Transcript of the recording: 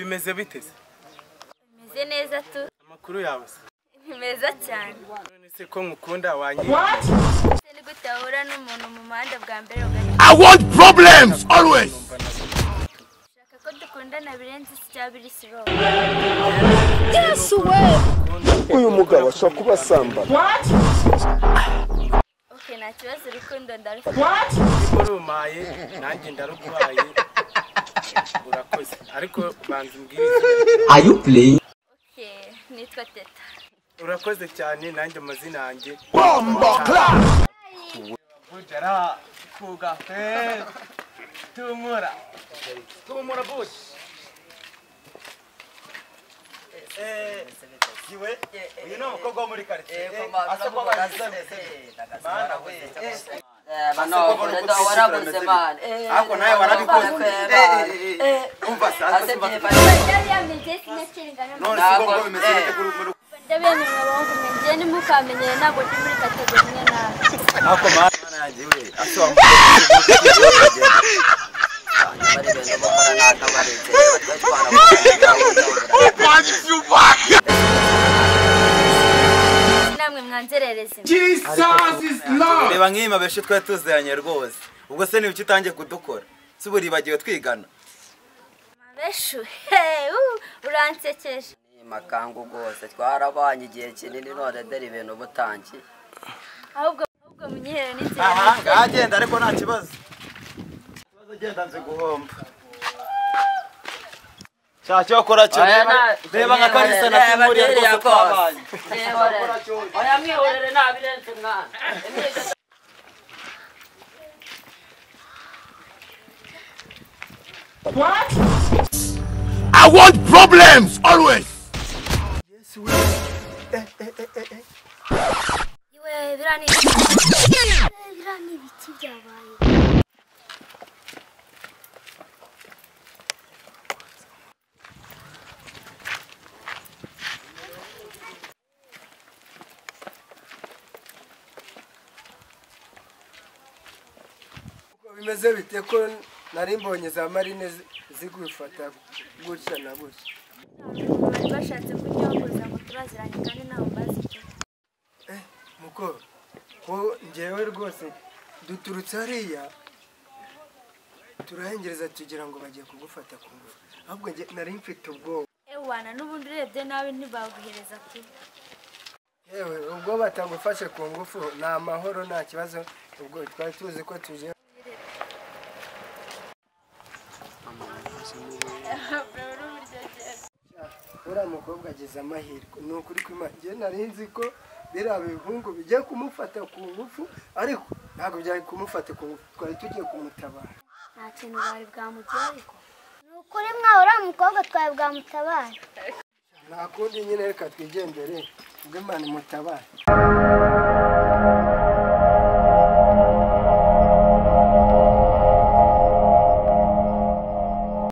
meze biteze meze neza tu amakuru yawe se ni meza cyane none se ko mukunda wanyi Ese ni gute wahura n'umuntu mu muhanda bwa mbere ugahita I want problems always. ushaka ko dukundana birenze iki cya biri siro uyu mugabo ashobora kuba asamba ok nta kibazo urukundo ndarufite ko rumpaye nanjye ndarukubaye urakoze ariko banza umbwirize Are you playing? ok nitwa teta urakoze cyane nanjye amazina yanjye Bombo clap. bujara kugafe tumura tumura bush uyu ni umukobwa wo muri karitsiye ariko nawe warabikoze umva sasa none se ubwo bimeze bite kuri muri ndabemerera abahungu mwenjye nimukamenyere ntabwo ndi muri kategori imwe nawe ariko mana yanjye we asoma namwe mwanzerereze Jesus is Lord. reba nk'iyi mabeshi twari tuziranye rwose ubwo se nibiki utangiye kudukora si ubu uribagiwe twigana mabeshu hehe uransekeje makangu rwose twarabanyi igihe kinini none dore ibintu butangiye ahubwo ahubwo munyihere n'inzira aha yanjye. ngagenda ariko nta kibazo ikibazo genda nze guhomba nshaka icyo wakora cyo Oya, reba- nta- reba nka karisa na reba kimuriye reba rwose reba twabanye oya mwihorere ntabirenze umwana I want problems always. iwe biriya ni ibiki biriya ni ibiki byabaye bimeze bite ko nari mbonye za marine zigufata gutya na gutya bari bashatse kunyogoza ngo turaziranye kandi ntawe mbazi ibyo mukoro ko ngewe rwose duturutse hariya turahengereza tugira ngo bagiye kugufata ku ngufu ahubwo nge nari mfite ubwoba ewana n'ubundi urebye nawe ntibaguhereza ku yewe ubwo batagufashe ku ngufu ni amahoro nta kibazo ubwo twari tuzi ko tuje uriya mukobwa agize amahirwe ni ukuri kw'imana ngewe nari nzi ko biriya bihungu bigiye kumufata ku ngufu ariko ntabwo byari kumufata ku ngufu twari tugiye kumutabara nta kintu bari bwamugeraho ariko ni ukuri mwawe uriya mukobwa twawe bwamutabara nta kundi nyine reka twigendere ubwo imana imutabara